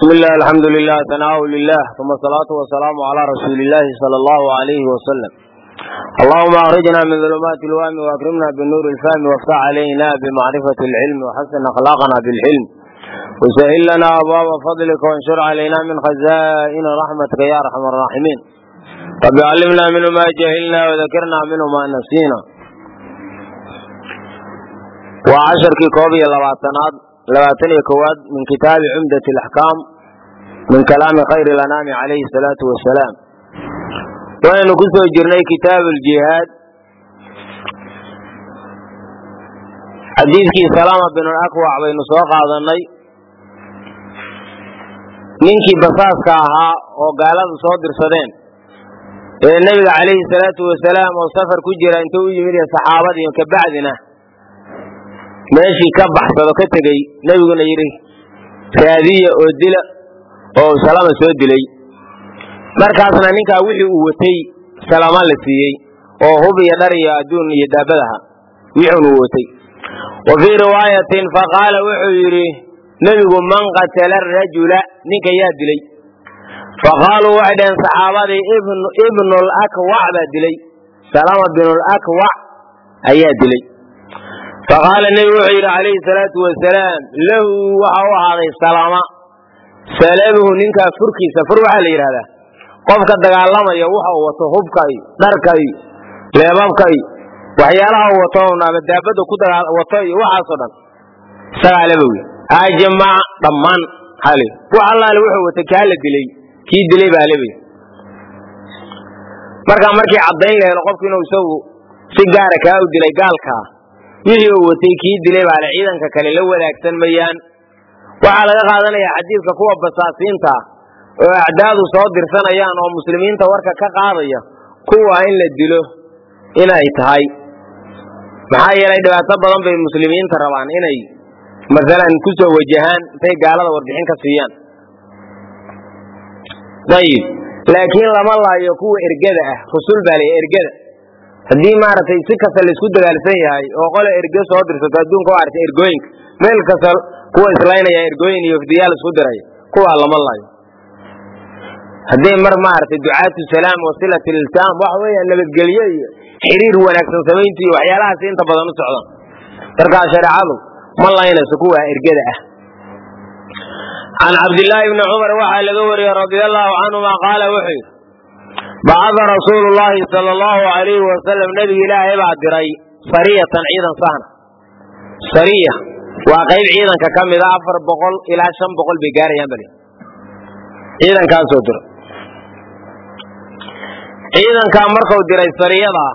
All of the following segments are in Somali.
bismi illah alxamdu lilah tanaau lilah uma asalaatu wasalaamu calaa rasuuli illahi sala allahu alayhi wasalam allahuma akrijna min dulumaati lwahmi waakrimna binuuri ilfahmi waftax calayna bimacrifati alcilmi waxasin akhlaaqana bilxilm wasahil lana abwaaba fadlika wanshur calayna min khazaa'ini raxmatika ya arxam araaximiin rabi callimna minhu ma jahilna wadakirna minhu ma nasiina waa casharkii koob iyo labaatanaad labaatan iyo kowaad min kitaabi cumdat alaxkaam min kalaami khayri lanaami calayhi salaatu wasalaam waynu ku soo jirnay kitaab aljihaad xadiidkii salaama bin alakwac baynu soo qaadanay ninkii basaaska ahaa oo gaaladu soo dirsadeen ee nebiga calayhi salaatu wasalaam oo safar ku jira intuu u yimid saxaabadii kabacdina meeshii ka baxsado ka tegey nebiguna yidhi raadiya oo dila oo salama soo dilay markaasna ninkaa wixii uu watay salama la siiyey oo hub iyo dhar iyo adduun iyo daabadaha wixuun uu watay wa fii riwaayatin faqaala wuxuu yidhi nebigu man qatala arajula ninka yaa dilay faqaaluu waxay dhaheen saxaabadii ibnulakwac baa dilay salama binulakwac ayaa dilay faqaala nebigu wuxuu yidhi calayhi salaatu wasalaam lahu waxa u ahaaday salama salabuhu ninkaa furkiisa fur waxaa la yidhahdaa qofka dagaalamaya waxa uu wato hubka iyo dharka iyo leebabka iyo waxyaalaha uu wato ama daabada ku wato iyo waxaasoo dhan isagaa lebow ajmac dhammaan hal wax allaale wuxuu watay kaa la dilay kii dilay baa lebay markaa markii caddayn la helo qofku inuu isagu si gaara kaa u dilay gaalkaa wixii uu watay kii dilay baale ciidanka kale la wadaagsan mayaan waxaa laga qaadanayaa xadiidka kuwa basaasiinta oo acdaadu soo dirsanayaan oo muslimiinta warka ka qaadaya kuwa in la dilo inay tahay maxaa yeelay dhibaato badan bay muslimiinta rabaan inay masalan ku soo wajahaan intay gaalada warbixin ka siiyaan ayib laakiin lama laayo kuwa ergada ah rusul baa lay ergada haddii maaragtay si kasta laisku dagaalsan yahay oo qole erge soo dirsato adduunka u aragtay ergooyinka meel kasta kuwa islaynaya ergooyin iyo wafdiyaal isku diraya kuwaa lama laayo hadday mar maaragtay ducaatu salaam wasilat iltiam waxa weeya nabadgelyo iyo xiriir wanaagsan samaynta iyo waxyaalahaas inta badan u socdaan markaa shareecadu ma laynayso kuwa ergada ah can cabdillaahi bni cumar waxaa laga wariyey radia allaahu canhuma qaala wuxuu yidhi bacada rasuulu llaahi sala allahu alayhi wasalam nebiga ilaahay baa diray sariyatan ciidan sahna sariya waa qayb ciidanka ka mida afar boqol ilaa shan boqol bay gaarayaan bal ciidankaasoo dira ciidankaa markuu diray sariyadaa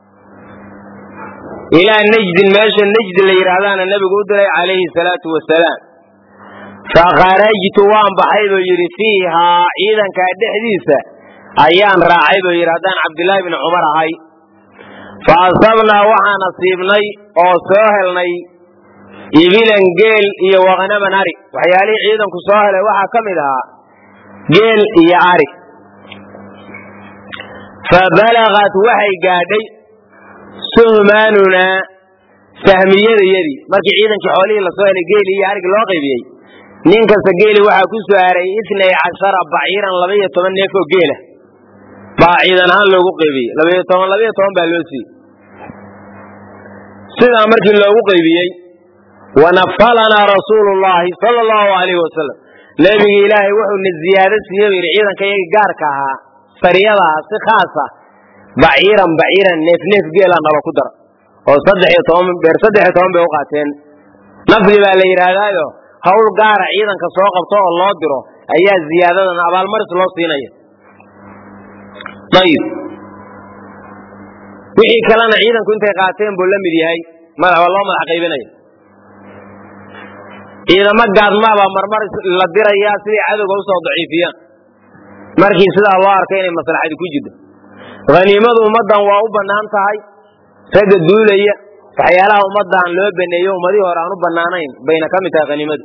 ilaa najdin meesha najdi la yidhaahdaana nebigu u diray calayhi salaatu wasalaam fakharajtu waan baxay buu yidhi fiihaa ciidankaa dhexdiisa ayaan raacay buu yidhi haddaan cabdillaahi bni cumar ahay fa asabnaa waxaa nasiibnay oo soo helnay ibilan geel iyo waqnaman ari waxyaalihii ciidanku soo helay waxaa ka mid ahaa geel iyo ari fa balagat waxay gaadhay suhmaanunaa sahmiyadayadii markii ciidankii xoolihii lasoo helay geeli iyo arigi loo qaybiyey nin kasta geeli waxaa ku soo haray itnay cashara baciiran labaiyo toban neef oo geela baa ciidan ahaan loogu qaybiyey labaiyo toban labaiyo toban baa loo siiyey sidaa markii loogu qaybiyey wanafalanaa rasuulu llaahi sala allahu alayhi wasalam nebiga ilaahay wuxuuna ziyaado siiye bu yidhi ciidanka iyagii gaarka ahaa sariyadaha si khaasa baciiran baciiran neef neef geela nalo ku dara oo saddex iyo toban beer saddex iyo toban bay u qaateen nafli baa la yidhaahdaayo hawl gaara ciidanka soo qabto oo loo diro ayaa ziyaadadan abaalmaris loo siinaya ayib wixii kalena ciidanku intay qaateen buu la mid yahay madax waa loo madax qaybinaya ciidamo gaadmaabaa marmar la dirayaa siday cadowga usoo daciifiyaan markii sidaa loo arkay inay maslaxadi ku jirto haniimadu ummaddan waa u bannaan tahay ragga duulaya waxyaalaha ummaddan loo baneeyo ummadihii hore aan u bannaanayn bayna ka mid tahay haniimadu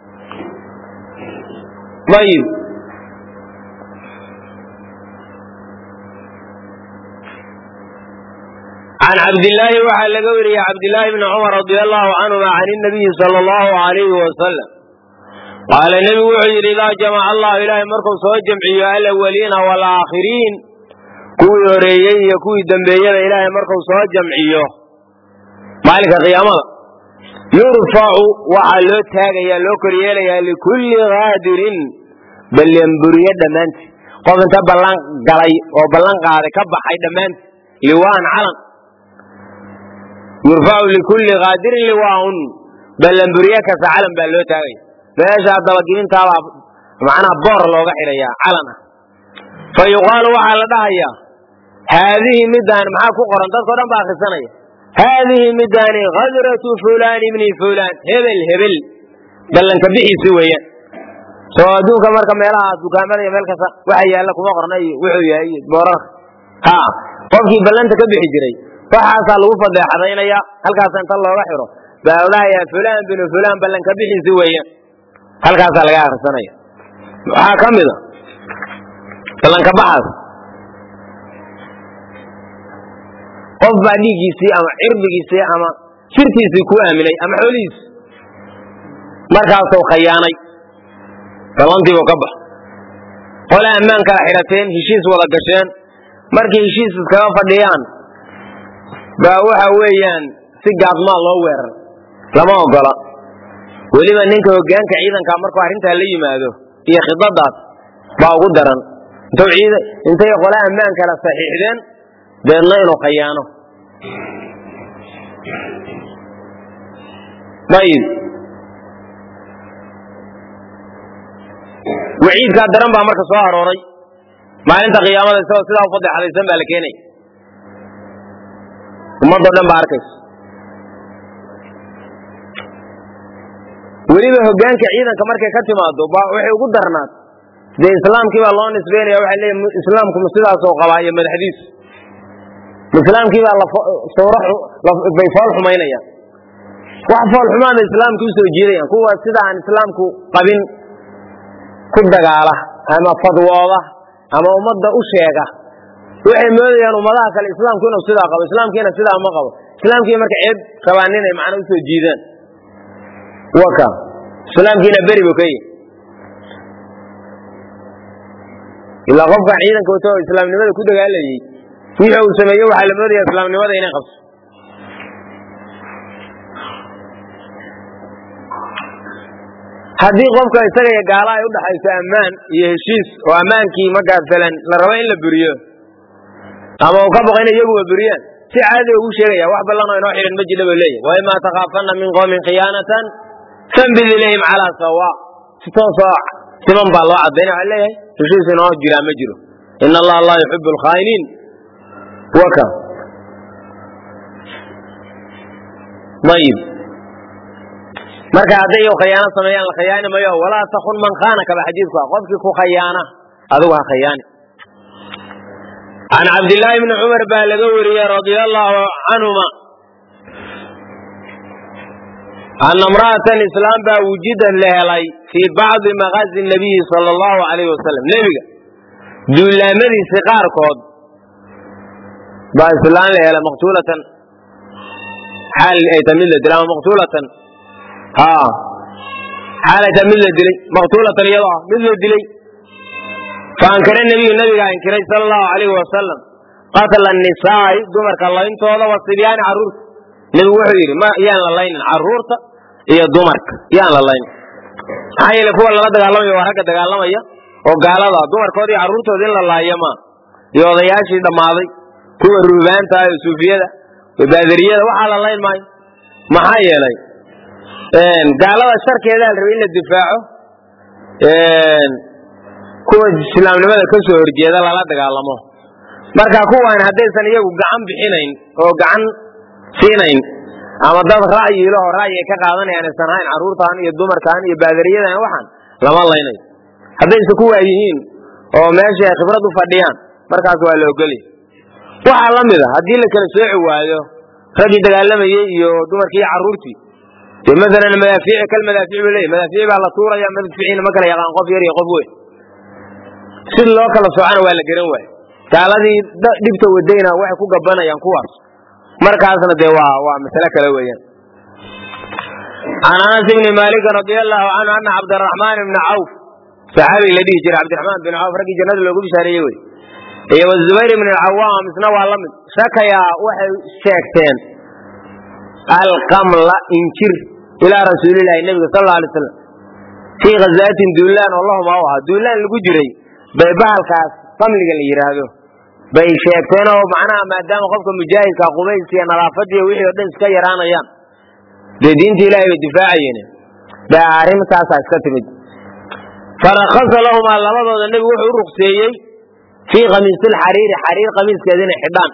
ayib can cabdillaahi waxaa laga wariyey cabdillaahi bni cumar radia allahu canhuma can inabiyi sala allahu alayhi wasalam qaala nebigu wuxuu yidhi idaa jamaca allahu ilaahay markuu soo jamciyo alawaliina waalaakhiriin kuwii horeeyey iyo kuwii dembeeyada ilaahay markuu soo jamciyo maalinka qiyaamada yurfacu waxaa loo taagayaa loo koryeelayaa likulli kaadirin ballanburiye dhammaanti qof inta ballan galay oo ballan qaaday ka baxay dhammaanti liwaan calan yurfacu likulli kaadirin liwaaun ballanburiye kasta calan baa loo taagaya meesha dabagelintaabaa macnaha boor looga xidhayaa calan ah fa yuqaalu waxaa la dhahayaa haadihi midaan maxaa ku qoran dadkao dhan baa akhrisanaya haadihi midaani hadratu fulaan ibni fulaan hebel hebel ballanka bixiisi weeyaan soo adduunka marka meelaha dukaamada iyo meel kasta waxa yaalla kuma qorna iyo wuxuu yahay iyo boorarka ha qofkii ballanta ka bixi jiray waxaasaa lagu fadeexadaynaya halkaasa inta looga xiro baa odhahayaa fulaan binu fulaan ballanka bixiisi weeyaan halkaasaa laga akhrisanaya waxaa ka mid a ballanka baxaas qof baa dhiiggiisii ama cirdigiisii ama shirtiisii ku aaminay ama xoolihiisi markaasuu khayaanay ballantiibuu ka bax qole ammaan kala xidhateen heshiis wada gasheen markay heshiis iskaga fadhiyaan baa waxa weeyaan si gaadmaa loo weerar lama ogola weliba ninka hogaanka ciidanka markuu arrintaa la yimaado iyo khidadaas baa ugu daran intuu ciid intay qole ammaan kala saxiixdeen deedna inuu khayaano ayib waciidkaa daran baa marka soo arooray maalinta qiyaamada isagoo sidaa u fadeexadaysan baa la keenaya ummadoo dhan baa arkaysa weliba hogaanka ciidanka markay ka timaado waxay ugu darnaad dee islaamkii baa loo nisbeynaya waxay leeyihin islaamku ma sidaasoo qabaa iyo madaxdiisu islaamkii baa bay fool xumaynayaan wax fool xumaada islaamka usoo jiidayaan kuwa sida aan islaamku qabin ku dagaala ama fadwooda ama ummadda u sheega waxay moodayaan ummadaha kale islaamku inuu sidaa qabo islaamkiina sidaa ma qabo islaamkii marka ceeb rabaan inay macna usoo jiidaan waka islaamkiina beri bu ka yihi ilaa qofkan ciidanka wato oo islaamnimada ku dagaalayay wixii uu sameeye waxaa la moodaya islaamnimada inay qabso haddii qofka isaga iyo gaala ay udhaxayso ammaan iyo heshiis oo ammaankii markaa falan la rabo in la buriyo ama uu ka baqo in iyaguba buriyaan si caadi ugu sheegaya wax ballanoo inoo xidhan ma jidha buu leeyahy waima takaafanna min qowmin khiyaanatan fambid ilayhim calaa sawa si toosoo siman baa loo cadaynaya waxaa leeyahay heshiis inoo jiraa ma jiro in allaha laa yuxibu alkhaa'iniin waka ayib marka hadday khayaano sameeyaan la khayaani mayo walaa takun man khaanaka ba xadiidku ah qofkii ku khayaana adigu ha khayaani can cabdillaahi bni cumar baa laga wariyey radia allahu canhuma ana imra'atan islaam baa wujidan la helay fii bacdi maqaazi nabiyi sala allahu alayhi wasalam nebiga duulaamadiisi qaarkood baa islaan la helay maqtuulatan xaal ay ta mid la dilay ama maqtuulatan ha xaal ay ta mid la dilay maqtuulatan iyadoo ah mid la dilay faankara nebiyu nabigaa inkiray sala allahu alayhi wasalam qatla nisaa'i dumarka layntooda wa sibyaani carruurta nebigu wuxuu yidhi ma yaan la laynin carruurta iyo dumarka yaan la laynin maxaa yeele kuwa lala dagaalamaya waa ragga dagaalamaya oo gaalada dumarkooda iyo carruurtooda in la laayo maa iyo odayaashii dhammaaday kuwa ruubaanta ah iyo suufiyada iyo baadariyada waxaa la layn maayo maxaa yeelay gaalada sharkeedaa la rabay in la difaaco kuwa islaamnimada ka soo horjeeda lala dagaalamo marka kuwan haddaysan iyagu gacan bixinayn oo gacan siinayn ama dad ra'yilaho ra'yi ay ka qaadanayaan aysan hayn carruurtaan iyo dumarkaan iyo baadariyadan waxaan lama laynayo haddayse kuwaa yihiin oo meesha ay khibrad u fadhiyaan markaas waa la ogolya waxaa la mid a haddii la kala sooci waayo raggii dagaalamayey iyo dumarkii iyo carruurtii dee maalan madaafiici kal madaafiic buu leeyahy madaafiic baa la tuuraya madficiina ma kala yaqaan qof yar iyo qof weyn si loo kala soocana waa la garan waaye gaaladii dhibta wadayna waxay ku gabanayaan kuwaas markaasna dee waa waa masale kale weeyaan can anas ibni maalikin radia allahu canhu ana cabdiraxmaan ibna cawf saxaabiga la dhihi jiray cabdiraxmaan bin cawf raggii jannada loogu bishaareeyey wey iyo wazubayr ibn alcawaam isna waa la mid shakayaa waxay sheegteen alqamla injir ilaa rasuulilahi nebiga sal alay slam fii khazaatin duulaan oo lahuma u ahaa duulaan lagu jiray bay bahalkaas qamliga la yidhaahdo bay sheegteen oo macnaha maadaama qofka mujaahidka qubays iyo nadaafadiiyo wixii o dhan iska yaraanayaan dee diinta ilahay bay difaacayeen ba arrintaasaa iska timid farakasa lahumaa labadooda nebigu wuxuu u rukseeyey fii khamiisilxariiri xariir khamiiskeeda inay xidhaan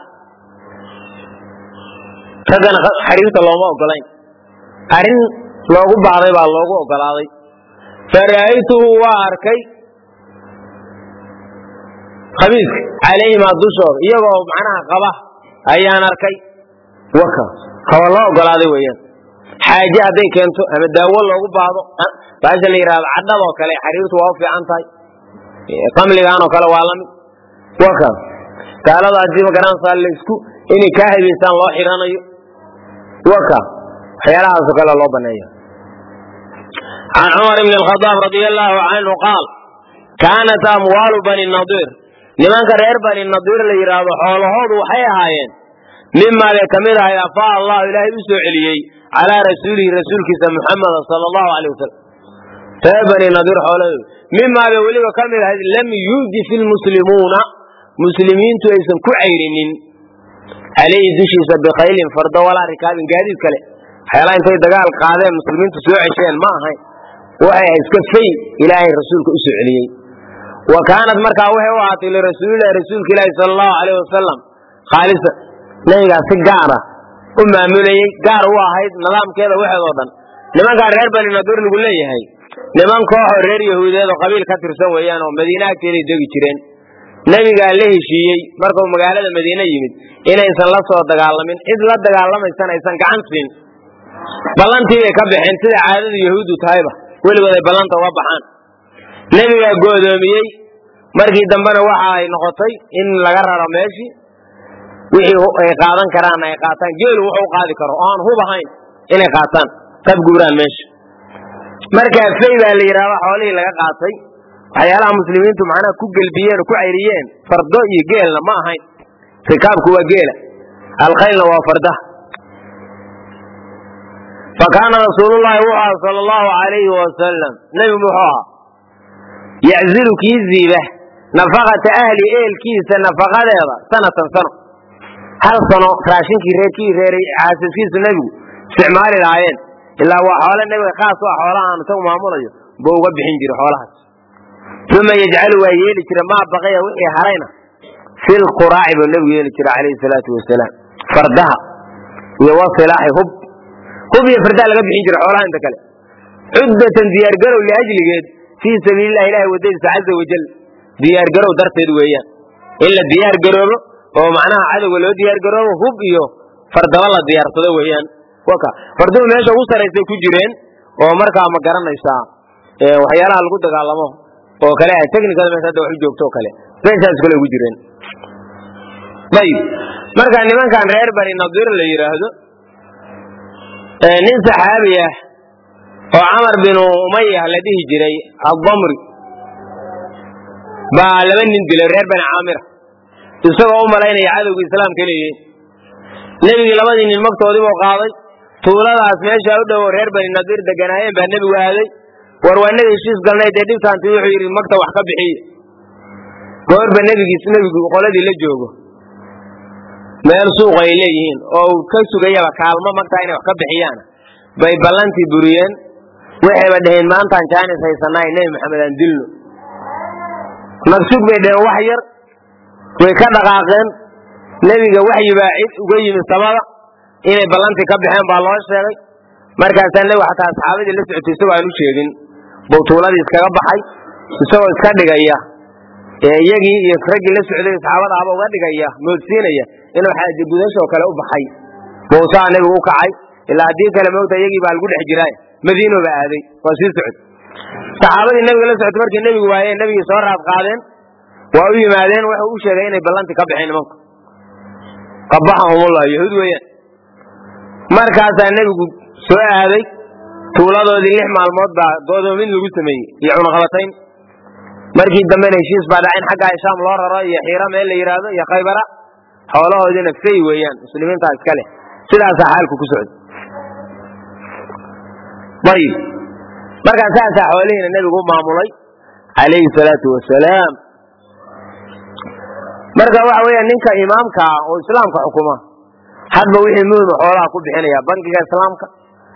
raggana xariirta looma ogolayn arrin loogu baahday baa loogu ogolaaday fara'aytuhu waa arkay khamiiska calayhimaa dushooda iyagoo macnaha qaba ayaan arkay waka kaba loo ogolaaday weeyaan xaaje hadday keento ama daawo loogu baahdo baasha la yidhahdo cadhadoo kale xariirtu waa u fiican tahay qamligaanoo kale waa lamid waka gaalada haddii magaranaysaa laisku inay kaa habeysaan loo xidhanayo waka waxyaalahaasoo kale loo baneeya can cumar bn khadaab radia allahu canhu qaal kaanat amwaalu bani nadiir nimanka reer bani nadiir la yidhaahdo xoolahoodu waxay ahaayeen mimaa bay ka mid ahay afaa allahu ilaahay u soo celiyey calaa rasuulihi rasuulkiisa muxameda sala allahu alay wasalam reer bani nadiir xoolahoodu mimaa bay weliba ka mid ahayd lam yuudif ilmuslimuuna muslimiintu aysan ku cayrinin calayhi dushiisa bikhaylin fardo walaa rikaabin gaadiid kale waxyaalaha intay dagaal qaadeen muslimiintu soo cesheen ma ahayn waxay iska fay ilaahay rasuulka u soo celiyey wa kaanat markaa waxay u ahaatay lirasuulilahi rasuulka ilaahi sala allahu alayh wasalam khaalisa nabigaas si gaara u maamulayey gaar u ahayd nidaamkeeda waxeedoo dhan nimankaa reer bani nadur lagu leeyahay niman kooxoo reer yahuudeed oo qabiil ka tirsan weeyaan oo madiine agteeday degi jireen nebigaa la heshiiyey markuu magaalada madiine yimid inaysan la soo dagaalamin cid la dagaalamaysan aysan gacan siin ballantii bay ka baxeen sida caadadu yahuuddu tahayba weligood ay ballanta uga baxaan nebigaa goodoomiyey markii dambena waxa ay noqotay in laga raro meeshii wixii ay qaadan karaan ay qaataan geelu wuxuu qaadi karo oo aan hub ahayn inay qaataan kab guuraan meesha markaa fay baa la yidhahda xoolihii laga qaatay waxyaalaha muslimiintu macnaha ku gelbiyeen oo ku cayriyeen fardo iyo geelna ma ahayn rikaabku waa geela alkhaylna waa fardaha fa kaana rasuulullahi wuxuu aha sala allahu alayhi wasalam nebigu wuxuu ahaa yaczilu kii ziiba nafaqata ahli eelkiisa nafaqadeeda sanatan sano hal sano raashinkii reerkii reeray xaasaskiisu nebigu isticmaali lahaayeen ilaa waa xoole nebiga khaas u ah xoolaha aanu isagu maamulayo buu uga bixin jiray xoolahaas uma yajcalu waa yeeli jira maa baqaya wixii harayna fil quraaci buu nebigu yeeli jira calayhi salaatu wasalaam fardaha iyo wasilaaxi hub hub iyo fardaha laga bixin jira xoolaha inta kale cuddatan diyaargarow liajligeed fii sabiililah ilahi wadadiisa caza wajal diyaargarow darteed weeyaan in la diyaargaroobo oo macnaha cadowga loo diyaargaroobo hub iyo fardaba la diyaarsado weeyaan waka farduhu meesha ugu saraysay ku jireen oo markaa ma garanaysaa waxyaalaha lagu dagaalamo oo kale ah technicada meesha hadda wax u joogto oo kale meeshaas kale ugu jireen ayib marka nimankan reer bani nadiir la yidhaahdo nin saxaabi ah oo camar binu umaya la dhihi jiray addamri baa laba nin dilay reer bani caamira isagoo u malaynaya cadowga islaamka leeyihiin nebigii labadii nin magtoodiibuu qaaday tuuladaas meesha u dhowo reer bani nadiir deganaayeen baa nebigu aaday war waa naga heshiis galnay dee dhibtaanti wuxuu yidhi magta wax ka bixiya goorba nebigiis nebigu qoladii la joogo meel suuq ay leeyihiin oo uu ka sugayaba kaalmo magtaa inay wax ka bixiyaan bay ballantii buriyeen waxayba dhaheen maantaan jaanis haysanaay nebi maxamed aan dilno nagsug bay dhaheen wax yar way ka dhaqaaqeen nebiga waxyibaa cid uga yimid samada inay ballantii ka baxeen baa loo sheegay markaasaa nebigu xataa asxaabadii la socotay isagoo aan u sheegin buu tuuladii iskaga baxay isagoo iska dhigaya ee iyagii iyo raggii la socday saxaabada ahba uga dhigaya moodsiinaya inuu xaaje gudashoo kale u baxay bousaa nebigu u kacay ilaa haddii kale moogta iyagii baa lagu dhex jiraa madiinoba aaday waa sii socod saxaabadii nebiga la socotay markii nebigu waayeen nebigii soo raad qaadeen waa u yimaadeen wuxuu u sheegay inay ballantii ka baxeen nimanku qabaxahumullah yahuud weeyaan markaasaa nebigu soo aaday tuuladoodii lix maalmood baa go'doomin lagu sameeyey iyo cunaqabatayn markii dambena heshiis baa dhaca in xagga shaam loo raro iyo xiira meel la yidhaahdo iyo khaybara xoolahoodiina fay weeyaan muslimiintaa iska leh sidaasaa xaalku ku socday ayib markaa saasaa xoolihiina nebigu u maamulay calayhi salaatu wasalaam marka waxa weya ninka imaamka ah oo islaamka xukuma hadba wixii muhima xoolaha ku bixinaya bankiga islaamka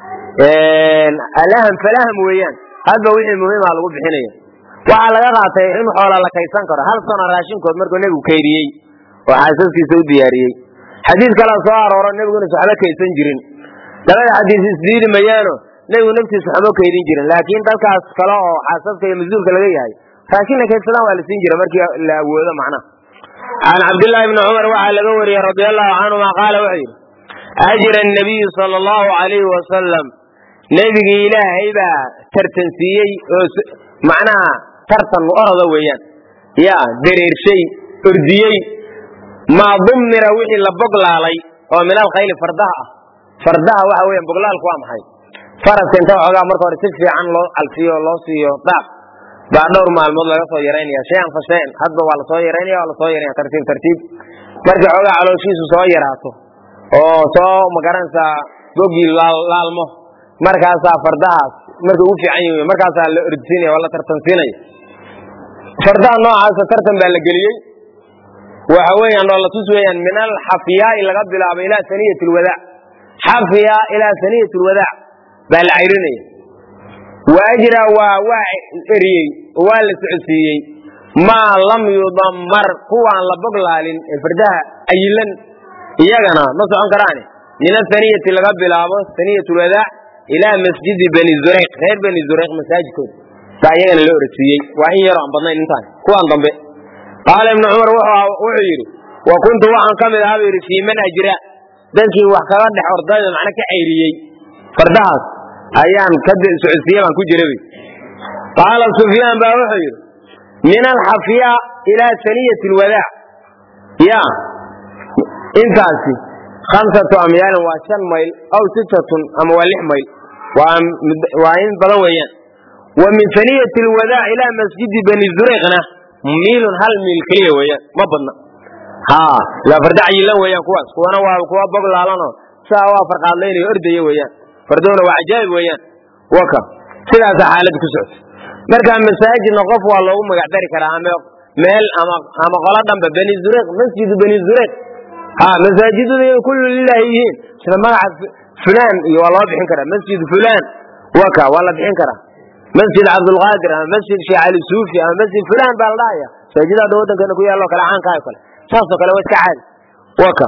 alaham falaham weeyaan hadba wixii muhiima lagu bixinaya waxaa laga qaatay in xoola la kaysan karo hal sano raashinkood markuu nebigu kaydiyey oo xaasaskiisa u diyaariyey xadiis kalea soo arooro nebiguna waxba kaysan jirin labada xadiis isdiidi mayaano nebigu naftiisa waxma kaydin jirin laakiin dalkaas kale oo xaasaska iyo mas-uulka laga yahay raashin la kaydsadaan waa la siin jira markii la awoodo macnaha can cabdillaahi bni cumar waxaa laga wariyey radi allahu canhuma qaala wuxuu yidhi ajra nabiyu sala allahu alayhi wasalam nebigii ilaahay baa tartansiiyey oo macnaha tartan orada weeyaan ya dareershay ordiyey maa dumira wixii la boglaalay oo min alkhayli fardaha ah fardaha waxa weyan boglaalku waa maxay faraska inta waxoogaa marka hore si fiican loo calfiyo oo loo siiyo daaq baa dhowr maalmood laga soo yaraynaya shayan fa shayan hadba waa lasoo yaraynaya waa lasoo yaraynaya tartiib tartiib markii xoogaa calooshiisu soo yaraato oo soo magaranaysaa bogii laalmo markaasaa fardahaas markay ugu fiican yihin markaasaa la ordisiinaya waa la tartansiinaya fardaha noocaasa tartan baa la geliyey waxa weeyaan oo la tus weeyaan min alxafiyaai laga bilaabo ilaa saniyat lwadaac xafiya ilaa saniyat lwadaac baa la cayrinaya waajra waa waa eriyey oo waa la socodsiiyey maa lam yudammar kuwaan la boglaalin ee fardaha ayilan iyagana ma socon karaane min asaniyati laga bilaabo saniyat lwadaac ilaa masjidi bani zureyq reer bani zureyq masaajidkooda baa iyagana la orasiiyey waa in yaroo aan badnayn intaan kuwaan dambe qaala ibnu cumar wuxuu yidhi wa kuntu waxaan ka mid ahaa buu yidhi fii man ajra dadkii wax kaga dhex ordayda macna ka cayriyey fardahaas ayaan ka socodsiiye baan ku jira wy qaala sufyaan baa wuxuu yidhi min alxafiya ilaa saniyati lwadaac ya intaasi khamsatu amyaalin waa shan mayl aw sittatun ama waa lix mayl waa in badan weeyaan wa min saniyati lwadaac ilaa masjidi bani zureyqna miilun hal miil keliya weeyaan ma badna ha ilaa farda cayilan weeyaan kuwaas kuwana waa kuwa bog laalanoo saa waa farqaadlaynayo ordaya weeyaan fardowna waa cajaa'ib weeyaan waka sidaasaa xaaladda ku socota markaa masaajidna qof waa loogu magac dari karaa ama meel ama ama qolo dhanba bani zureyq masjidu bani zureyq ha masaajidada kullu lilahi yihiin sida magaca fulaan iyo waa loo bixin karaa masjid fulaan waka waa la bixin karaa masjid cabdulqaadir ama masjid sheekh cali suufi ama masjid fulaan baa la dhahaya masaajida hadda waddankeena ku yaalloo kale caankaha kale saasoo kale waa iska caadi waka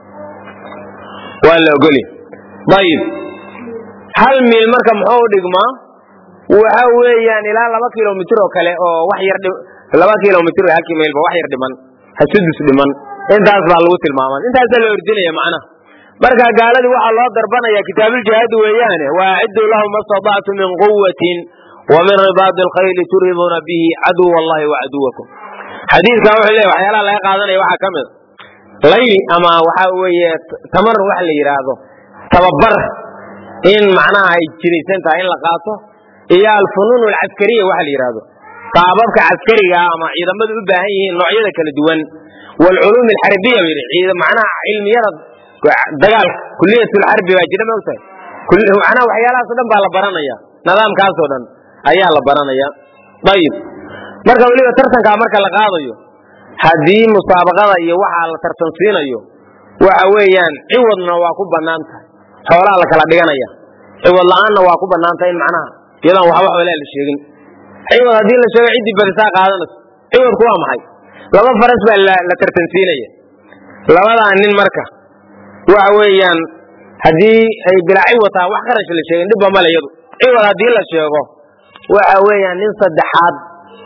waa la ogolya ayib hal miil marka muxuu u dhigmaa waxa weeyaan ilaa laba kilomitr oo kale oo wax yar laba kilomitr halkii mailba wax yar dhiman hasudus dhiman intaas baa lagu tilmaama intaasaa la ordinaya macnaha marka gaaladii waxaa loo darbanaya kitaabljihaadi weeyaane waaciduu lahu ma statactu min quwatin wa min ribaadi alkhayli turiduuna bihi caduw allahi wa caduwakum xadiidkan wuxuu leeya waxyaalaha laga qaadanaya waxaa ka mid layli ama waxa weeye tamar waxa la yidhaahdo tababar in macnaha ay jiraysan tahay in la qaato iyo alfunuun alcaskariya waxa la yidhaahdo qaababka caskariga ama ciidamadu u baahan yihiin noocyada kala duwan waalculuum alxarbiya ba yidhi macnaha cilmiyada dagaalka kuliyatulxarbi baa jira maogtahay macnaha waxyaalahaas o dhan baa la baranaya nidaamkaasoo dhan ayaa la baranaya ayib marka weliba tartankaa marka la qaadayo haddii musaabaqada iyo waxaa la tartansiinayo waxa weeyaan ciwadna waa ku bannaan tahay xoolaa la kala dhiganaya ciwad la-aanna waa ku bannaantay in macnaha iyadaan waxba xoolaa la sheegin ciwad haddii la sheego ciddii badisaa qaadanayso ciwadku waa maxay laba faras baa la tartansiinaya labadaa nin marka waxa weeyaan haddii ay bilaa ciwad tahay wax qarash la sheegin dhibba male iyadu ciwad haddii la sheego waxa weeyaan nin saddexaad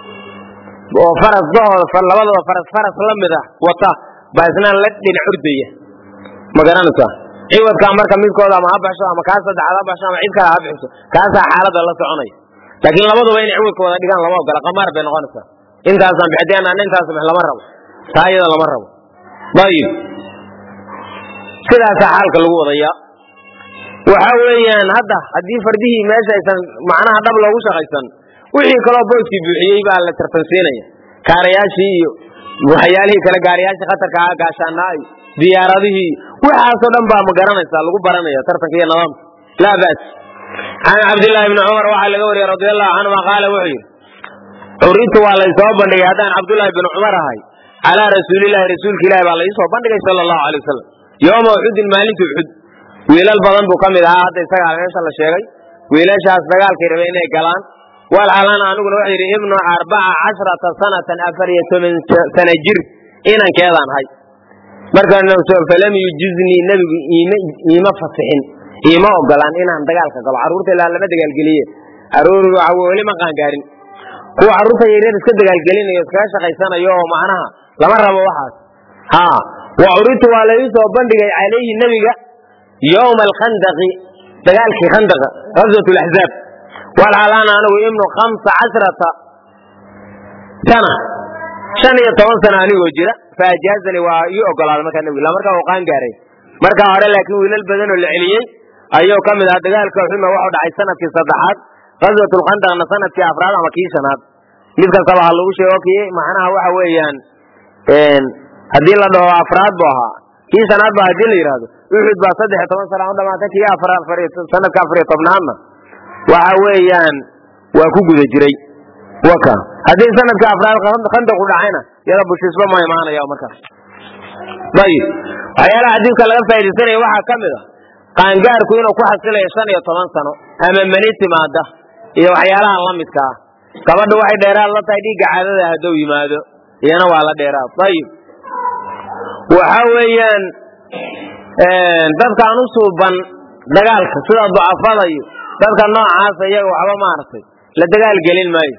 oo farasdahooda labadooda faras faras la mid ah wata baa isnaan la dhinac ordaya ma garanaysaa ciwadkaa marka midkooda ama ha baxsho ama kaa saddexaad ha baxsho ama cid kale ha bixiso kaasaa xaaladda la soconaya laakiin labaduba inay ciwadka wada dhigaan lama ogola qamaar bay noqonaysaa intaasaan bixdeen ana intaas bix lama rabo taa iyada lama rabo ayib sidaasaa xaalka lagu wadayaa waxa weeyaan hadda haddii fardihii meesha aysan macnaha dhab loogu shaqaysan wixii kaloo booskii buuxiyey baa la tartansiinaya kaarayaashii iyo waxyaalihii kale gaariyaashii khatarka ah gaashaanaa iyo diyaaradihii waxaasoo dhan baa ma garanaysaa lagu baranaya tartanka iyo nidaamka laa ba's can cabdillaahi bni cumar waxaa laga wariyey radi allahu canhuma qaala wuxuu yidhi curitu waa laysoo bandhigay haddaan cabdullaahi bni cumar ahay calaa rasuulillahi rasuulka ilahi baa laisoo bandhigay sala allahu alay wasalam yooma uxudin maalinta uxud wiilal badan buu ka mid ahaa hadda isagaa meesha la sheegay wiilashaas dagaalkay rabay inay galaan walxalana aniguna wuxuu yidhi ibnu arbaca cashrata sanatan afar iyo toban sana jir inankeedaan hay markaa falam yujiznii nebigu iima fasixin iima ogolaan inaan dagaalka galo carruurta ilaa lama dagaalgeliye aroor weli ma qaangaarin kuwa carruurta yaryar iska dagaalgelinayo iskaga shaqaysanayo oo macnaha lama rabo waxaas ha wa curitu waa la ii soo bandhigay calayhi nebiga yowma alkhandaqi dagaalkii khandaqa ghazwat laxzaab walxalaana anigu ibnu khamsa cashrata sana shan iyo toban sana anigoo jira faajaazani waa ii ogolaaday markaa nebiga ila markaa uu qaan gaaray markaa hore laakiin wiilal badan oo la celiyey ayuu ka mid ahaa dagaalka xuma waxuu dhacay sanadkii saddexaad ghazwat lkhandaqna sanadkii afraad ama kii shanaad mid kastaba ha lagu sheego kii macnaha waxa weeyaan haddii la dhaho afraad bu ahaa kii shanaad ba hadii la yidhaahdo uxud baa saddex iyo toban sana u dhamaatay kii sanadka afariyo tobnaadna waxa weeyaan waa ku guda jiray waka haddii sanadka afraad khandaqu dhacayna yada bushisba ma imaanaya markaas ayib waxyaalaha xadiidka laga faaidaysanaya waxaa ka mid a qaangaarku inuu ku xasilayo shan iyo toban sano ama mani timaada iyo waxyaalaha la midka ah gabadha waxay dheeraad la tahay dhiigga caadada hadduu yimaado iyana waa la dheeraad ayib waxa weeyaan dadkaan u suuban dagaalka sida ducafada iyo dadka noocaasa iyaga waxba maaragtay la dagaal gelin maayo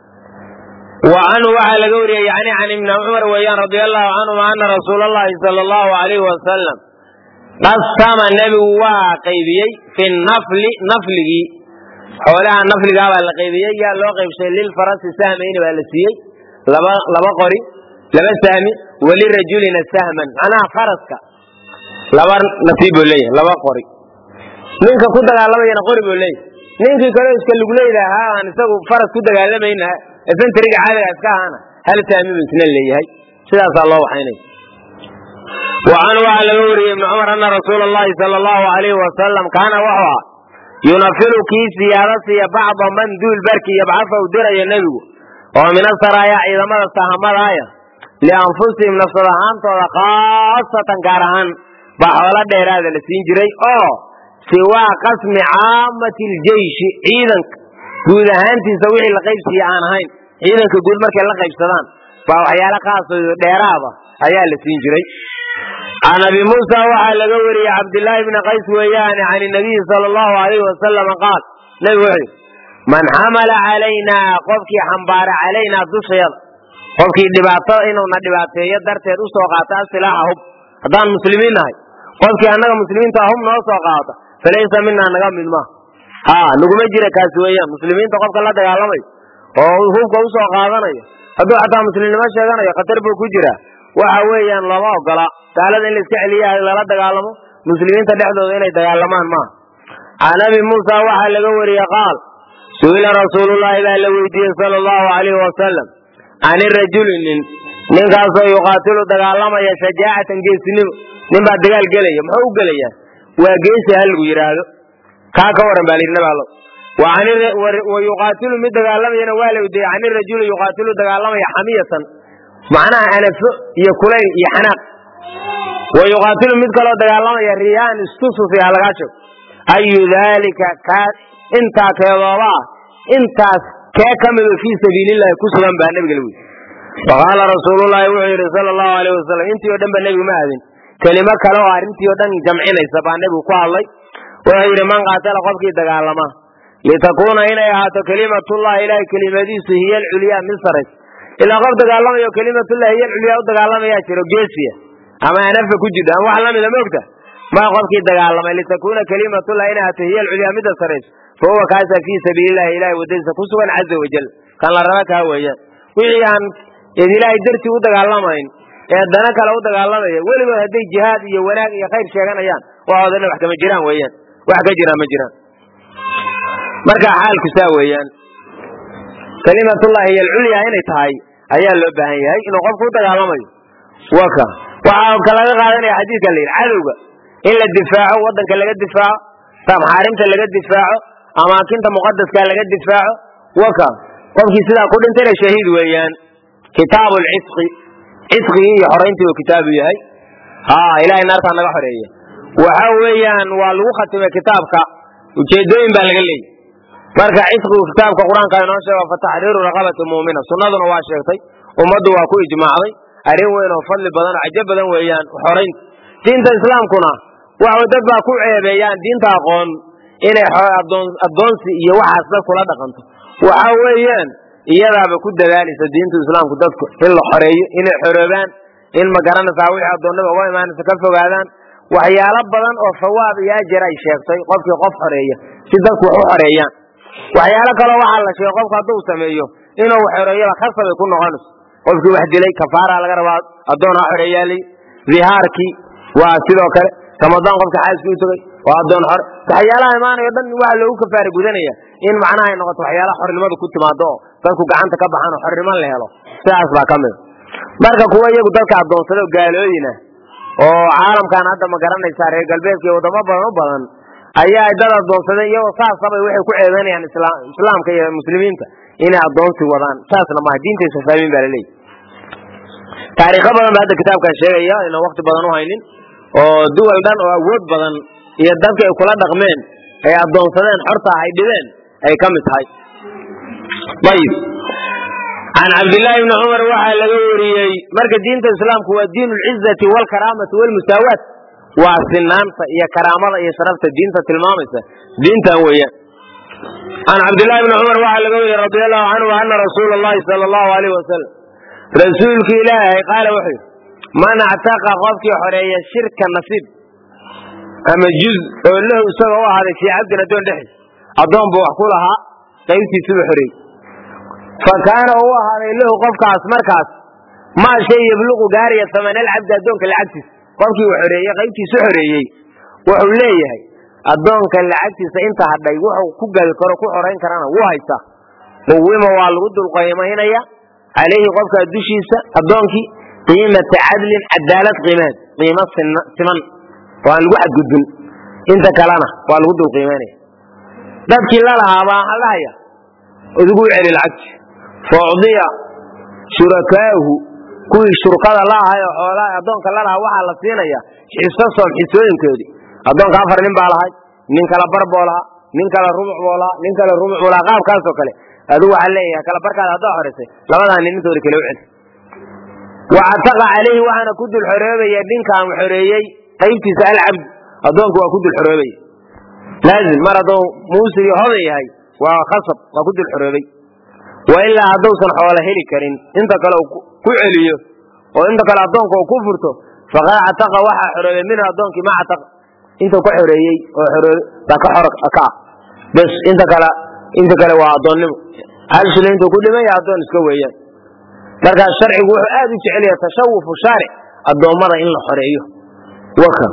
wa canhu waxaa laga wariyey yani can ibni cumar weeyaan radia allahu canhuma ana rasuula allahi sala allahu alayhi wasalam qasama nebigu waa qaybiyey fi nafli nafligii xoolaha nafligaa baa la qaybiyey yaa loo qaybshay lilfarasi sahmayni baa la siiyey laba laba qori laba sahmi walirajulina sahman macnaha faraska laba nasiib buu leeyahay laba qori ninka ku dagaalamayana qori buu leeyahay ninkii kaleo iska luguleyda ahaa aan isagu faras ku dagaalamayna efentriga caadiga iska ahaana hal sahmi buu isna leeyahay sidaasaa loo waxaynaya wa canhu waxaa laga wariyey ibni cumar ana rasuula allahi sala allahu alayhi wasalam kaana wuxuu ahaa yunafilu kii siyaado siiya bacda man duul barki yabcafa u dirayo nebigu oo min asaraaya ciidamada sahamadaaya lianfusihim nafsad ahaantooda khaasatan gaar ahaan baa xoolo dheeraada la siin jiray oo siwaa qasmi caamati ljeishi ciidanka guud ahaantiisa wixii la qaybsiiya aan ahayn ciidanka guud markay la qaybsadaan baa waxyaala khaasoo dheeraada ayaa la siin jiray can abi muusa waxaa laga wariyey cabdillaahi bni qays weeyaane can inabiyi sala allahu alayhi wasalam qaal nebigu wuxuu yidhi man xamala calaynaa qofkii xambaara calaynaa dushayada qofkii dhibaatada inuuna dhibaateeyo darteed u soo qaata asilaaxa hub haddaan muslimiin nahay qofkii annaga muslimiinta hub noo soo qaata falaysa minaa naga mid maaha ha naguma jira kaasi weeyaan muslimiinta qofka la dagaalamayo oo hubka usoo qaadanayo hadduu xataa muslimnimo sheeganayo khatar buu ku jiraa waxa weeyaan lama ogola gaalada in laiska celiya lala dagaalamo muslimiinta dhexdooda inay dagaalamaan maaha can abi muusa waxaa laga wariyey qaal su'ila rasuulullaahi baa la weydiiyey sala allahu alayhi wasalam can irajuli nin ninkaasoo yuqaatilu dagaalamaya shajaacatan geesinimo nin baa dagaal gelaya muxuu u gelayaa waa geesi ha lagu yidhaahdo kaa ka waran baa layidhi nabi allo wa yuqaatilu mid dagaalamayana waa la weydiiyey can irajuli yuqaatilu dagaalamaya xamiyatan macnaha anafo iyo kulayl iyo xanaaq wa yuqaatilu mid kaloo dagaalamaya riyaan istususi ha lagaa sheego ayu daalika kaa intaa keedooba ah intaas kee ka mido fii sabiilillahi ku sugan baa nebiga la weydiy faqaala rasuulullaahi wuxuu yidhi sala allahu alayh wasalam intii o dhan ba nebigu ma aadin kelimo kale oo arrintii o dhan jamcinaysa baa nebigu ku hadlay wuxuu yidhi man qaatala qofkii dagaalama litakuuna inay ahaato kelimatullahi ilahay kelimadiisu hiya alculyaa mid saraysa ilaa qof dagaalamayo kelimatullahi hiya alculyaa u dagaalamayaa jiro geesiya ama anafa ku jirto ama wax lamida moogta ma qofkii dagaalamay litakuuna kelimatullahi inay ahaato hiya alculyaa midda saraysa fa huwa kaasa fii sabiilillahi ilahay wadadiisa ku sugan caza wajal kan la raba kaa weeyaan wixii aan eed ilaahay dartii u dagaalamayn ee dana kale u dagaalamaya weligood hadday jihaad iyo wanaag iyo khayr sheeganayaan waxooda dhan wax kama jiraan weeyaan wax ka jira ma jiraan marka xaalku saa weeyaan kalimatullahi hiy alculya inay tahay ayaa loo baahan yahay inuu qofku u dagaalamayo waka waxaa ka laga qaadanaya xadiidka la yidhi cadowga in la difaaco wadanka laga difaaco maxaarimta laga difaaco amaakinta muqadaska laga difaaco waka qofkii sidaa ku dhintayna shahiid weeyaan kitaabu lcisqi cisqigii iyo xorayntii uu kitaabu yahay ha ilahay naartaa naga xoreeya waxa weeyaan waa lagu khatimay kitaabka ujeedooyin baa laga leeyay marka cisqigu kitaabka qur-aanka inoo sheega fa taxriiru raqabati muumina sunnaduna waa sheegtay ummaddu waa ku ijmaacday arrin weyn oo fadli badan oo cajo badan weeyaan xoraynta diinta islaamkuna waxa dad baa ku ceebeeyaan diinta aqoon inay addoonsi iyo waxaas dad kula dhaqanto waxa weeyaan iyadaaba ku dadaalaysa diinta islaamku dadku in la xoreeyo inay xoroobaan in ma garanaysaa wixii addoonnada uga imaanaysa ka fogaadaan waxyaalo badan oo sawaab iyo ajar ay sheegtay qofkii qof xoreeya si dadku wax u xoreeyaan waxyaalo kaloo waxaa la sheegay qofku hadduu sameeyo inuu xoreeyaba khasabay ku noqonayso qofkii wax dilay kafaara laga rabaa addoon ha xoreeyaali dihaarkii waa sidoo kale ramadaan qofka xaaskii u tegay waa addoon xore waxyaalaha imaanayo dhan waxa loogu kafaara gudanaya in macnaha ay noqoto waxyaalaha xornimadu ku timaado oo dadku gacanta ka baxaan oo xornimo la helo sidaas baa ka mid marka kuwa iyagu dadka addoonsada gaalooyina oo caalamkan hadda ma garanaysaa reer galbeedka iyo wadamo badan u badan ayaa ay dad addoonsadeen iyagoo saasabay waxay ku ceebeynayaan islaamka iyo muslimiinta inay addoonsi wadaan saasna maaha diintaysa fahmin baa laleeyahy taariikho badan ba hadda kitaabkan sheegaya inaan wakti badan u haynin oo duwal dhan oo awood badan iyo dadka ay kula dhaqmeen ay addoonsadeen xorta ay dhibeen ay ka mid tahay ayib can cabdillaahi bni cumar waxaa laga wariyey marka diinta islaamku waa diin lcizati walkaraamati walmusaawaat waa sinaanta iyo karaamada iyo sharafta diinta tilmaamaysa diintan weeyaan can cabdillaahi bni cumar waxaa laga wariyey radi allahu canhu ana rasuula allahi sala allahu alayh wasalam rasuulki ilaahay qaala wuxuu yidhi man actaqa qofkii xoreeya shirka nasiib ama juz oo lahu isaga u ahaaday fii cabdin addoon dhexdiis addoon buu wax ku lahaa qaybtiisuba xoreeyey fa kaana u ahaaday lahu qofkaas markaas maa shay yabluqu gaaraya samanalcabdi addoonka lacagtiisa qofkii uu xoreeyey qaybtiisu xoreeyey wuxuu leeyahay addoonka lacagtiisa inta hadhay wuxuu ku gadi karo ku xorayn karana wuu haystaa quwima waa lagu dulqaymaynaya calayhi qofkaa dushiisa addoonkii qiimata cadlin cadaalad qiimeed qiimo siman oo aan lagu xadgudbin inta kalena waa lagu dulqiimaynaya dadkii lalahaa baa waxaa dhahaya idigu celi lacagti fa ucdiya shurakaahu kuwii shurkada la ahay oo xoolaha addoonka lalahaa waxaa la siinaya xiso soom xisooyinkoodii addoonka afar nin baa lahay nin kala bar boo lahaa nin kale rubuc boo lahaa nin kale rubuc boo lahaa qaabkaasoo kale adigu waxaa leeyahay kala barkaada haddaa xoraysay labadaa nin intooda kale u celi wacataqa calayhi waxaana ku dul xoroobaya ninkaan xoreeyey qaybtiisa alcabd addoonku waa ku dul xoroobaya laazim mar hadduu muusir iyo hodan yahay waa khasab waa ku dul xoroobay wa ilaa hadduusan xoolo heli karin inta kale uu ku celiyo oo inta kale addoonka uu ku furto faqad cataqa waxaa xoroobay minhu addoonkii ma cataqa intuu ka xoreeyey oo baa ka xor ka ah bes inta kale inta kale waa addoonnimo hal shilin intuu ku dhimaya addoon iska weeyaan markaas sharcigu wuxuu aad u jecel yahay tashawufu shaaric addoommada in la xoreeyo waka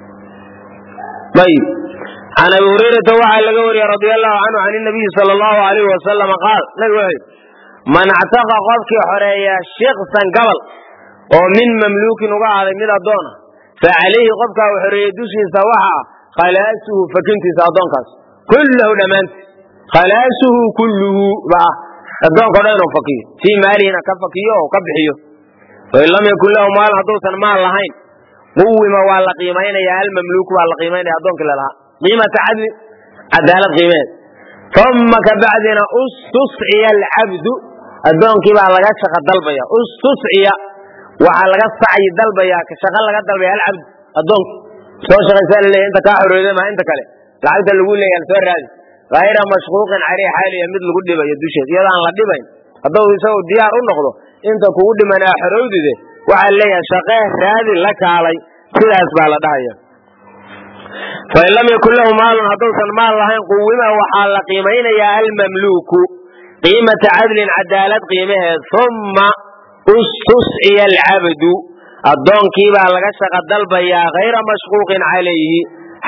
ayib can abi hurayrata waxaa laga wariyey radia allahu canhu can inabiyi sala allahu alayh wasalama qaal nabi wuxuu yidhi man actaqa qofkii xoreeya shiksan gabal oo min mamluukin uga ahaaday mid addoona fa calayhi qofkaa uu xoreeyey dushiisa waxa ah khalaasuhu fakintiisa addoonkaas kullahu dhammaanti khalaasuhu kulluhu ba ah addoonka o dhan inuu fakiyo fii maalihina ka fakiyo oo ka bixiyo fain lam yakun lahu maalin hadduusan maal lahayn quwima waa la qiimaynaya almamluuku waa la qiimaynaya addoonkii lalahaa qiimata cadli cadaalad qiimeed uma kabacdina ustusciya alcabdu addoonkii baa laga shaqa dalbaya ustusciya waxaa laga sacyi dalbaya shaqa laga dalbaya alcabdu addoonki soo shaqaysaa laleeya inta kaa xorooday maa inta kale lacagta lagu leeyahay soo raadi hayra mashquuqin caleyh xaaliya mid lagu dhibayo dusheed iyadaan la dhibayn hadduu isagu diyaar u noqdo inta kugu dhiman aa xorowdide waxaa leeyahay shaqee raadi la kaalay sidaas baa la dhahaya fain lam yakun lahu maalun hadduusan maal lahayn quwima waxaa la qiimaynayaa almamluuku qiimata cadlin cadaalad qiimaheed uma ustusciya alcabdu addoonkii baa laga shaqa dalbayaa hayra mashquuqin calayhi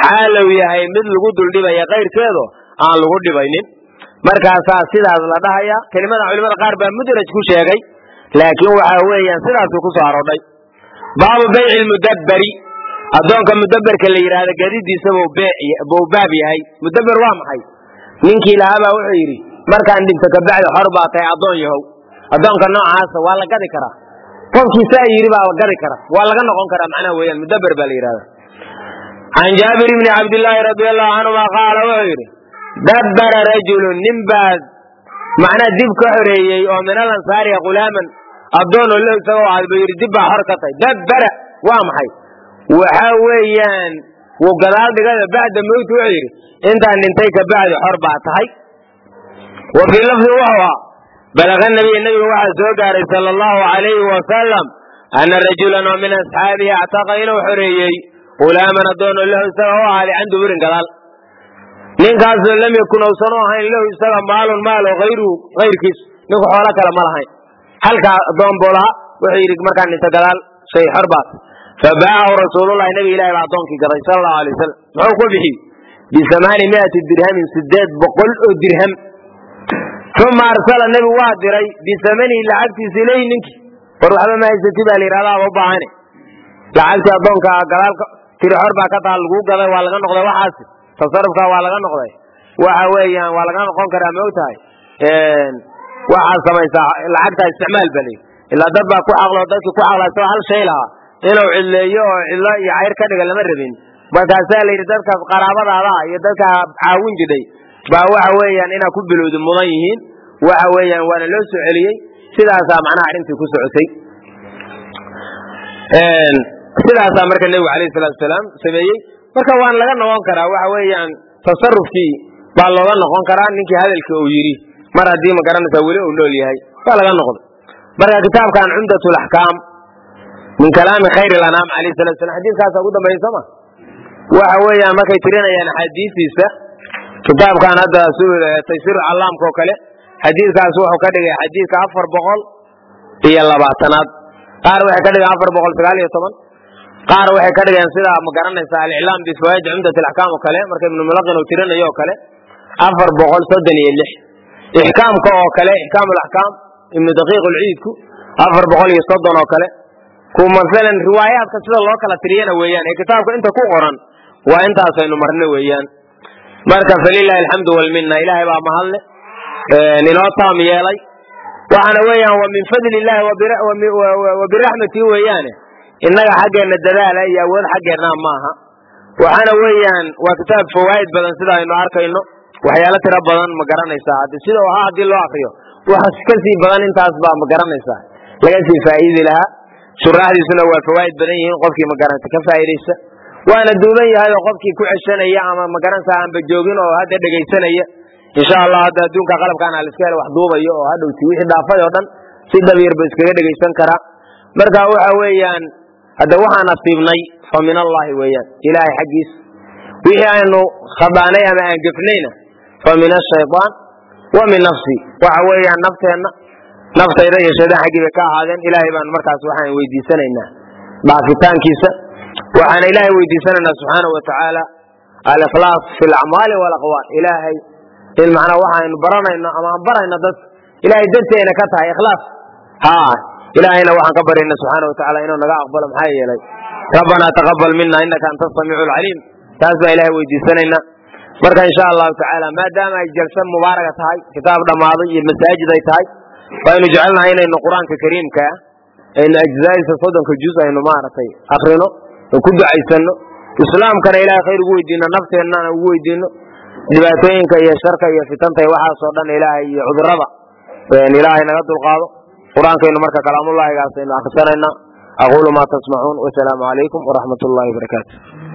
xaalow yahay mid lagu duldhibaya kayrkeedo aan lagu dhibaynin markaasaa sidaas la dhahaya kelimada culimada qaar baa mudraj ku sheegay laakiin waxa weeyaan sidaasuu ku soo aroodhay baabu bayci lmudabberi addoonka mudabberka la yidhaahda gadidiisa buu baab yahay mudabber waa maxay ninkii lahaabaa wuxuu yidhi markaan dhinto kabacdi xor baa tahay addoon yahow addoonka noocaasa waa la gadi karaa qofkii saa yidhi baa la gadi kara waa laga noqon karaa macnaha weeyaan mudabber baa la yidhahda can jaabir bni cabdillaahi radi allahu canhuma qaala wuxuu yidhi dabbara rajulun nin baa macnaha dib ka xoreeyey oo min alansaariya khulaaman addoon oo lahu isagoo aad ba yidhi dib baa xor ka tahay dabbara waa maxay waxa weeyaan wuu gadaal dhigada bacda mowti wuxuu yidhi intaan dhintay kabacdi xor baa tahay wa fii lafdi wuxuu ahaa balaga nabiy nabiga waxaa soo gaaray sala allahu alayhi wasalam ana rajulan oo min asxaabihi actaqa inuu xoreeyey hulaaman addoon oo lahu isaga u ahaaday can duburin gadaal ninkaasoo lam yakun uusan u ahayn lahu isaga maalun maal oo hayruhu hayrkiis ninku xoolo kale ma lahayn halkaa addoon buu lahaa wuxuu yidhi markaan dhinta gadaal shay xor baat fabaacahu rasuululahi nabi ilahi baa addoonkii gaday sala allahu alay wasalam muxuu ku bixiyey bisamaani miati dirhamin sideed boqol oo dirham uma arsala nebigu waa diray bisamanihi lacagtiisa ilayhi ninkii war waxba ma haysati baa la yidhahda aba u baahane lacagtii addoonka gadaalka tiri xor baa ka taha laguu gaday waa laga noqday waxaasi tasarufkaa waa laga noqday waxa weeyaan waa laga noqon karaa ma og tahay waxaad samaysaa lacagtaa isticmaal ba layidhi ilaa dad baa ku caqlo dadkii ku caqla isagoo hal shay lahaa inuu cidleeyo oo cidlo iyo cayr ka dhiga lama rabin markaasaa la yidhi dadka qaraabadaada iyo dadka caawin jidhay baa waxa weeyaan inaa ku bilowda mudan yihiin waxa weeyaan waana loo soo celiyey sidaasaa macnaha arrintii ku socotay sidaasaa marka nebigu alayhi salatu wasalaam sameeyey marka waan laga noqon karaa waxa weeyaan tasarufkii baa looga noqon karaa ninkii hadalka uu yidhi mar haddii ma garanaysaa weli uu nool yahay waa laga noqday marka kitaabkan cumdat laxkaam min kalaami khayr lanaam alayh salatu salam xadiiskaasa ugu dambeeya sooma waxa weeyaan markay tirinayaan axaadiistiisa kitaabkan hadda taysir callaamka oo kale xadiidkaas wuxuu ka dhigay xadiidka afar boqol iyo labaatanaad qaar waxay ka dhigeen afar boqol sagaal iyo toban qaar waxay ka dhigeen sida ma garanaysa aliclaam bifawaid cumdat alaxkaam oo kale marka ibnu mulaqin uu tirinayo oo kale afar boqol soddon iyo lix ixkaamka oo kale ixkaam alaxkaam ibnu daqiiq ulciidku afar boqol iyo soddon oo kale ku masalan riwaayaadka sida loo kala tiriyana weeyaan ee kitaabka inta ku qoran waa intaasaynu marno weeyaan marka falilahi alxamdu walmina ilaahay baa mahadle inoo taam yeelay waxaana weeyaan wa min fadli illahi wa biraxmatihi weeyaane innaga xaggeenna dadaala iyo awood xaggeennaa maaha waxaana weeyaan waa kitaab fawaa'id badan sida aynu arkayno waxyaalo tiro badan ma garanaysaa haddi sida u ahaa haddii loo akriyo wax ka sii badan intaas baa ma garanaysaa laga sii faa'iidi lahaa shuraaxdiisuna waa fawaa'id badan yihiin qofkii ma garanta ka faa'idaysa waana duuban yahay oo qofkii ku ceshanaya ama ma garanaysaa aanba joogin oo hadda dhegaysanaya insha allah hadda adduunka qalabkaan aliska hel wax duubayo oo hadhowti wixii dhaafay oo dhan si dhabyarba iskaga dhegaysan karaa marka waxa weeyaan hadda waxaan nasiibnay fa min allahi weeyaan ilaahay xaggiis wixii aynu khadaanay ama aan gefnayna fa min ashayaan wa min nafsi waxa weeyaan nafteenna naftayda iyo shaydaan xaggii bay ka ahaadeen ilaahay baan markaas waxaan weydiisanaynaa dhaafitaankiisa waxaana ilaahay weydiisanaynaa subxaanau watacaala alikhlaas fi alacmaali walaqwaal ilaahay in macnaa waxaynu baranayno ama aan barayno dad ilaahay darteena ka tahay ikhlaas ha ilaahayna waxaan ka baryayna subxaana watacaala inuu naga aqbalo maxaa yeelay rabbanaa taqabal mina inaka anta asamiicu alcaliim taas baa ilahay weydiisanayna marka insha allahu tacaala maadaama ay jalsa mubaaraga tahay kitaab dhammaaday iyo masaajid ay tahay waynu jecelnahay inaynu qur-aanka kariimka aynu ajzaadiisa soddonka juz aynu maaragtay akrino oo ku ducaysano islaamkana ilahay khayr ugu weydiino nafteennana ugu weydiino dhibaatooyinka iyo sharka iyo fitanta iyo waxaasoo dhan ilaahay iyo cudurada ilaahay naga dulqaado qur-aankaynu marka kalaamullahigaas aynu akhrisanaynaa aquulu maa tasmacuun wasalaamu calaykum waraxmat ullahi wabarakaatu